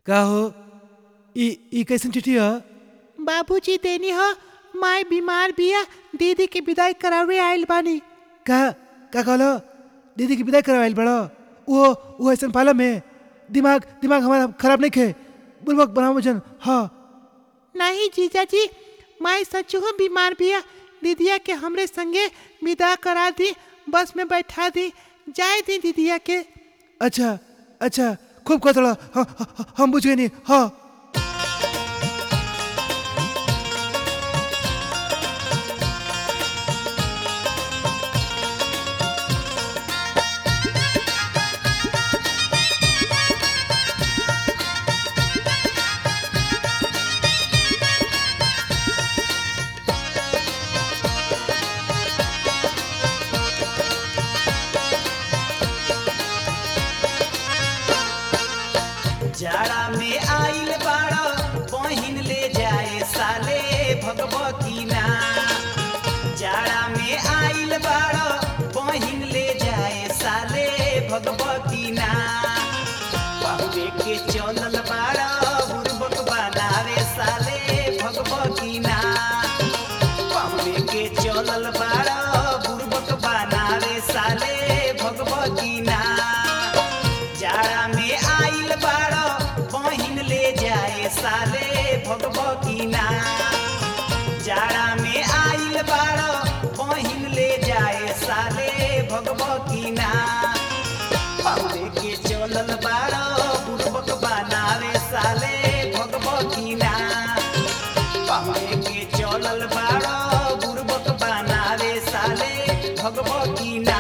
का हो ई ई कैसन चिट्ठी ह बाबूजी देनी हो माय बीमार बिया दीदी के विदाई करावे आइल बानी का का कहलो दीदी की विदाई करवाइल बड़ो वो वो ऐसन पालम में दिमाग दिमाग हमारा खराब नहीं खे बुलबक बनाओ जन हाँ नहीं जीजा जी माय सच हो बीमार बिया दीदिया के हमरे संगे विदा करा दी बस में बैठा दी जाए दी दीदिया के अच्छा अच्छा खूब कतड़ा हाँ, हाँ, हम बुझ गए नहीं हाँ जाड़ा में आइल बाड़ा बहिन ले जाए साले भगवती ना जाड़ा में आइल बाड़ा बहिन ले जाए साले भगवती ना पहुए के चलल बाड़ा बुरबक बनावे साले भगवती ना पहुए के चलल बाड़ा बुरबक बनावे साले भगवती ना जाड़ा में आइल बाड़ा बहिन ले जाए साले भगवती ना जाड़ा में आइल बाड़ा बहिन ले जाए साले भगवती ना पहुले के चलल बाड़ा बुड़बक बनावे साले भगवती ना पहुले के चलल बाड़ा बुड़बक बनावे साले भगवती ना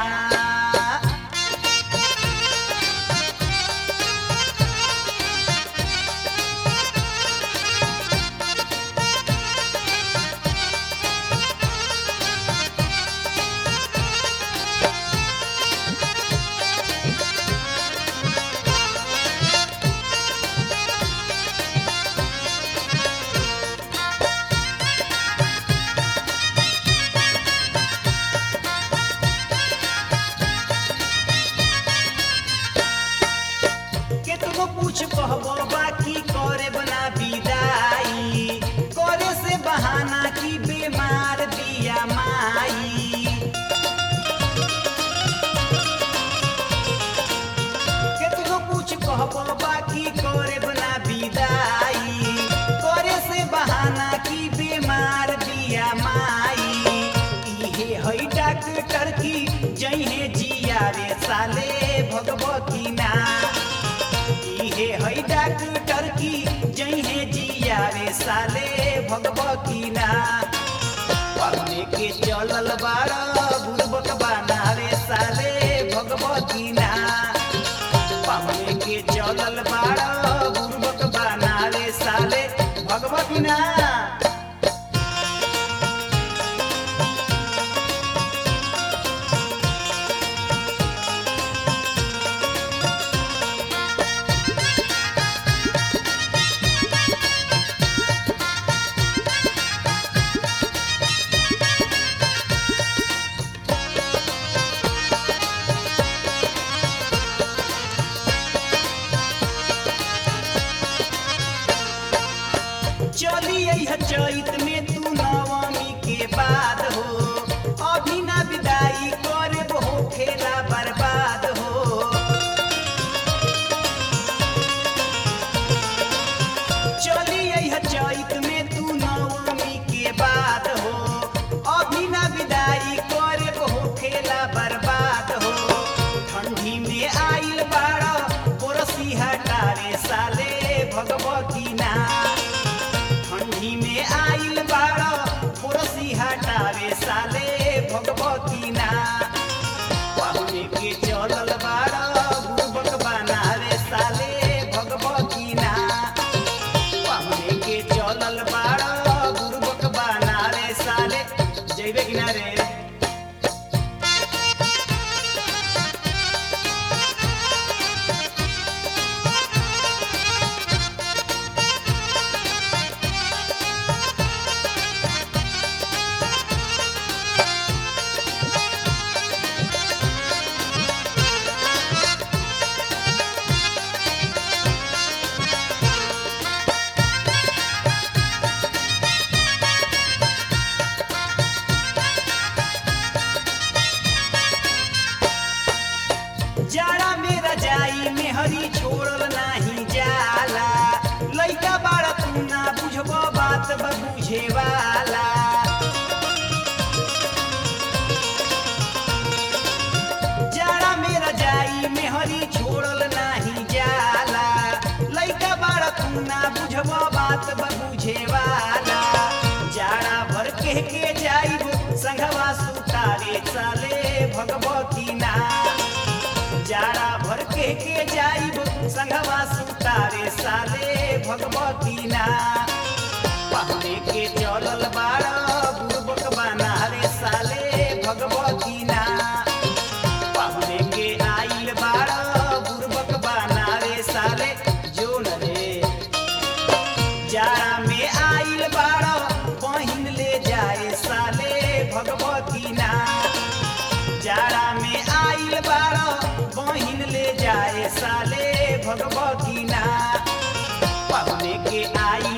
केतनो पूछ कहबो बाकी करे बना विदाई करे से बहाना की बीमार बिया माई केतनो पूछ कहबो बाकी करे बना विदाई करे से बहाना की बीमार बिया माई इहे हई डॉक्टर की जइहे जिया रे साले भगवती ना इहे हई डॉक्टर की जइहे जिया रे साले भगवती ना पढ़ने के चलल बाड़ा बुड़बक बनावे साले भगवती ना पढ़ने के चलल बाड़ा बुड़बक बनावे साले भगवती ना चली अइह चैत में तू नवमी के बाद हो अभी ना विदाई करे हो खेला बर्बाद हो चली अइह चैत में तू नवमी के बाद हो अभी ना विदाई करे हो खेला बर्बाद हो ठंडी में आइल बाड़ा पोरसी हटावे साले भगवती ना ठंडी में आइल बाड़ा पोरसी हटावे साले भगवती ना पहुने के चलल बाड़ा बुड़बक बनावे साले भगवती ना पहुने के चलल बाड़ा बुड़बक बनावे साले जइबे किनारे ना बुझब बात बुझे वाला जाड़ा भर के के जाइब संघवा सुतारे साले भगवती ना जाड़ा भर के के जाइब संघवा सुतारे साले भगवती ना पहले के चलल बाड़ा बुड़बक बना रे साले भगवती ना पहले के आइल बाड़ा बुड़बक बना रे साले जोन रे जाड़ा में आइल बाड़ा बहिन ले जाए साले भगवती ना जाड़ा में आइल बाड़ा बहिन ले जाए साले भगवती ना पहले के आई